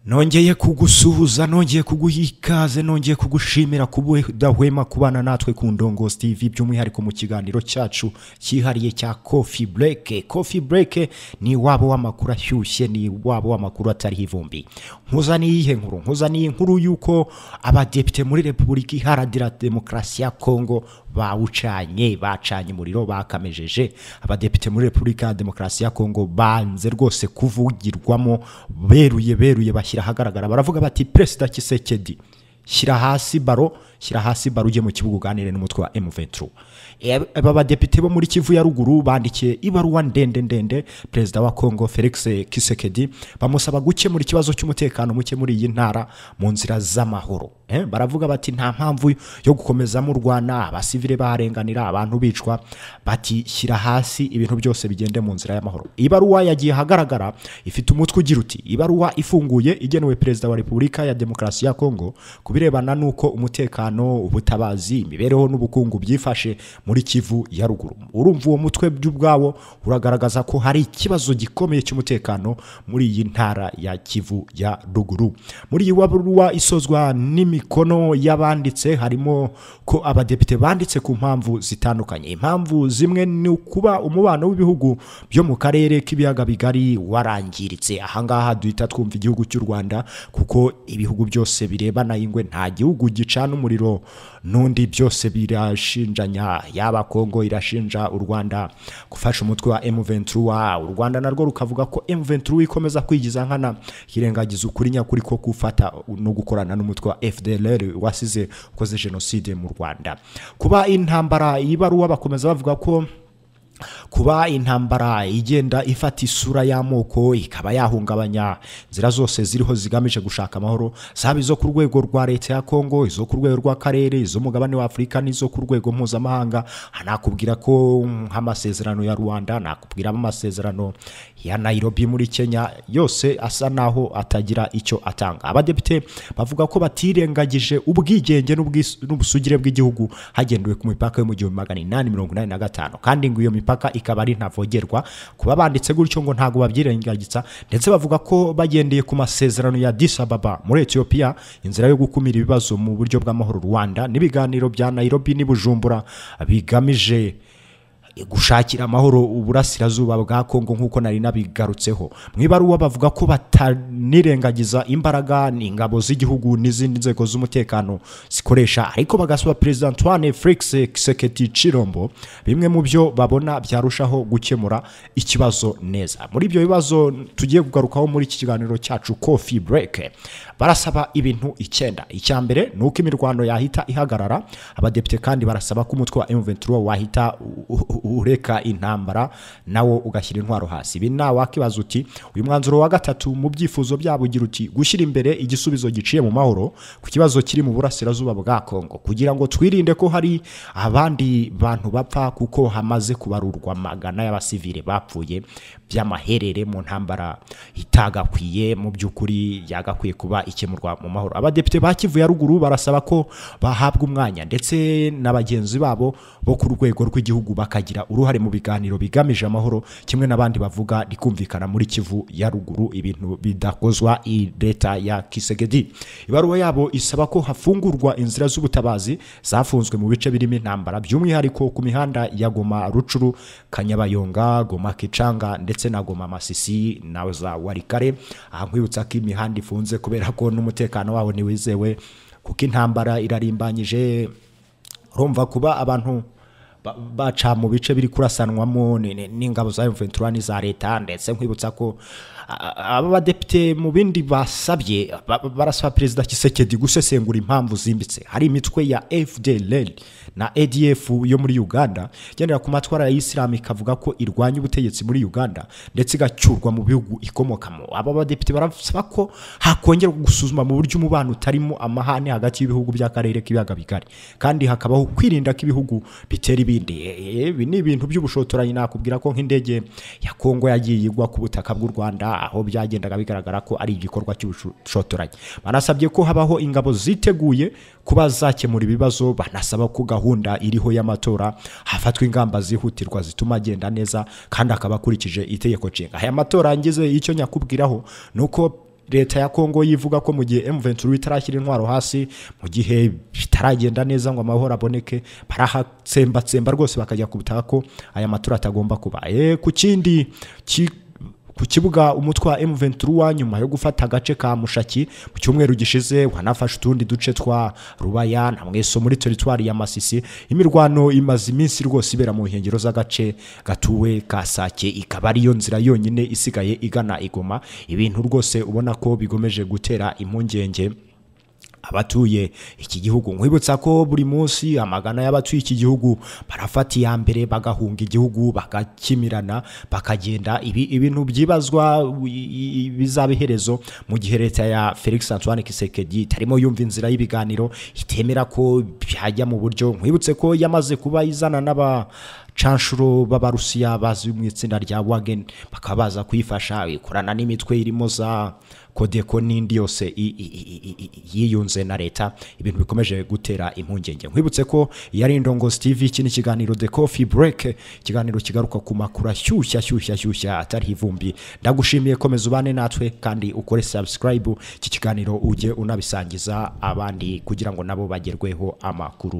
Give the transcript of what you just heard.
nongeye kugusuhuza nongeye kuguha ikaze nongeye kugushimira kuba udahwema kubana natwe ku ndongozi TV by'umwihariko mu kiganiro cyacu cyihariye cya kofi bureke kofi bureke ni wabo w'amakuru ashyushye ni wabo w'amakuru atariho ivumbi nkuza n'iyihe nkuru nkuza n'iyi nkuru y'uko abadepite muri repubulika iharanira demokarasi ya kongo bawucanye bacanye umuriro bakamejeje abadepite muri repubulika ya demokarasi ya kongo banze rwose kuvugirwamo beruye beruye bashyira ahagaragara baravuga bati perezida kisekedi shyira hasi baro shyira hasi baro ujye mu kibuga uganire n'umutwe wa M23 aba badepite bo muri Kivu ya ruguru bandikiye ibaruwa ndende ndende perezida wa Congo Felix Kisekedi bamusaba gukemura ikibazo cy'umutekano muke muri iyi ntara mu nzira z'amahoro eh? baravuga bati nta mpamvu yo gukomeza mu Rwanda abasivile barenganira abantu bicwa bati shyira hasi ibintu byose bigende mu nzira y'amahoro ibaruwa yagiye hagaragara ifite umutwe ugira uti ibaruwa ifunguye igenewe perezida wa Repubulika ya Demokarasi ya Congo kubirebana n'uko umutekano ubutabazi imibereho n'ubukungu byifashe muri kivu ya ruguru urumva uwo mutwe by'ubwawo uragaragaza ko hari ikibazo gikomeye cy'umutekano muri iyi ntara ya kivu ya ruguru muri iyi baruwa isozwa n'imikono y'abanditse harimo ko abadepite banditse ku mpamvu zitandukanye impamvu zimwe ni ukuba umubano w'ibihugu byo mu karere k'ibiyaga bigari warangiritse ahangaha duhita twumva igihugu cy'u rwanda kuko ibihugu byose birebana ingwe nta gihugu gicana umuriro n'undi byose birashinjanya yaba kongo irashinja u rwanda gufasha umutwe wa M23 u rwanda narwo rukavuga ko M23 ikomeza kwigiza nkana irengagiza ukuri nyakuri ko gufata no gukorana n'umutwe wa FDLR wasize ukoze jenoside mu rwanda kuba intambara ibaruwa bakomeza bavuga ko kuba intambara igenda ifata isura y'amoko ikaba yahungabanya inzira zose ziriho zigamije gushaka amahoro zaba izo ku rwego rwa leta ya kongo izo ku rwego rw'akarere izo mugabane wa afurika n'izo ku rwego mpuzamahanga nakubwira ko nk'amasezerano ya rwanda nakubwiramo amasezerano ya nayirobi muri kenya yose asa naho atagira icyo atanga abadepite bavuga ko batirengagije ubwigenge n'ubusugire bw'igihugu hagendewe ku mipaka yo mu gihumbi magana inani mirongo inani na gatanu kandi ngo iyo mipaka imipaka ikaba ari ntavogerwa kuba banditse gutyo ngo ntabwo babyirengagiza ndetse bavuga ko bagendeye ku masezerano ya Addis Ababa muri Ethiopia inzira yo gukumira ibibazo mu buryo bw'amahoro Rwanda n'ibiganiro bya Nairobi n'Ibujumbura bigamije gushakira amahoro uburasirazuba bwa kongo nk'uko nari nabigarutseho mu ibaruwa bavuga ko batanirengagiza imbaraga n'ingabo z'igihugu n'izindi nzego z'umutekano zikoresha ariko bagasaba perezida antoine felix kiseketi cirombo bimwe mu byo babona byarushaho gukemura ikibazo neza muri ibyo bibazo tugiye kugarukaho muri iki kiganiro cyacu kofi bureke barasaba ibintu icyenda icya mbere ni uko imirwano yahita ihagarara abadepite kandi barasaba ko umutwe wa M23 wahita ureka intambara nawo ugashyira intwaro hasi ibi nawakibaza uti uyu mwanzuro wa gatatu mu byifuzo byabo ugira uti gushyira imbere igisubizo giciye mu mahoro ku kibazo kiri mu burasirazuba bwa kongo kugira ngo twirinde ko hari abandi bantu bapfa kuko hamaze kubarurwa magana y'abasivile bapfuye by'amaherere mu ntambara itagakwiye mu by'ukuri yagakwiye kuba ikemurwa mu mahoro abadepite ba kivu ya ruguru barasaba ko bahabwa umwanya ndetse na bagenzi babo bo ku rwego rw'igihugu baka bakagira uruhare mu biganiro bigamije amahoro kimwe n'abandi bavuga rikumvikana muri kivu ya ruguru ibintu bidakozwa leta ya kisegedi ibaruwa yabo isaba ko hafungurwa inzira z'ubutabazi zafunzwe mu bice birimo intambara by'umwihariko ku mihanda ya goma rucuru kanyabayonga goma kicanga ndetse na goma masisi na za warikare aha nkwibutsa ko imihanda ifunze kubera ko n'umutekano waho ntiwizewe kuko intambara irarimbanyije urumva kuba abantu baca mu bice biri kurasanwamo n'ingabo za M23 n'iza leta ndetse nkwibutsa ko aba badepite mu bindi basabye barasaba perezida kisekedi gusesengura impamvu zimbitse hari imitwe ya FDLR na ADF yo muri Uganda igendera ku matwara ya Islam ikavuga ko irwanya ubutegetsi muri Uganda ndetse igacyurwa mu bihugu ikomokamo aba badepite barasaba ko hakongerwa gusuzuma mu buryo umubano utarimo amahane hagati y'ibihugu by'akarere k'ibiyaga bigari kandi hakabaho kwirinda ko ibihugu bitera ibi ni ibintu by'ubushotoranyi nakubwira ko nk'indege ya kongo yagiye igwa ku butaka bw'u rwanda aho byagendaga bigaragara ko ari igikorwa cy'ubushotoranyi banasabye ko habaho ingabo ziteguye kuba zakemura ibibazo banasaba ko gahunda iriho y'amatora hafatwa ingamba zihutirwa zituma agenda neza kandi akaba akurikije itegeko nshinga aya matora ngize icyo nyakubwiraho ni uko leta ya kongo yivuga ko mu gihe M23 itarashyira intwaro hasi mu gihe bitaragenda neza ngo amahoro aboneke barahatsembatsemba rwose bakajya kubitaha ko aya matora atagomba kuba Eh, ku kindi ki- ku kibuga umutwe wa M23 nyuma yo gufata agace ka Mushaki mu cyumweru gishize wanafashe utundi duce twa Rubaya na Mweso muri teritwari ya Masisi imirwano imaze iminsi rwose ibera mu nkengero z'agace gatuwe ka Sake ikaba ariyo nzira yonyine isigaye igana Igoma ibintu rwose ubona ko bigomeje gutera impungenge abatuye iki gihugu nkwibutsa ko buri munsi amagana y'abatuye iki gihugu barafata iya mbere bagahunga igihugu bagakimirana bakagenda ibi ibintu byibazwa i- i- bizaba iherezo mu gihe leta ya felix antoine kisekedi itarimo yumva inzira y'ibiganiro itemera ko byajya mu buryo nkwibutse ko yamaze kuba izana n'aba canshuro b'abarusiya bazwi mu itsinda rya wagen bakaba baza kuyifasha ikorana n'imitwe irimo za kodeko n'indi yose i- i- i- i- i- yiyunze na leta ibintu bikomeje gutera impungenge nkwibutse ko iyi ari indongozi tv iki ni ikiganiro the coffee break ikiganiro kigaruka ku makuru ashyushye ashyushye ashyushye atari ivumbi ndagushimiye komeza ubane natwe kandi ukore subscribe iki kiganiro ujye unabisangiza abandi kugira ngo nabo bagerweho amakuru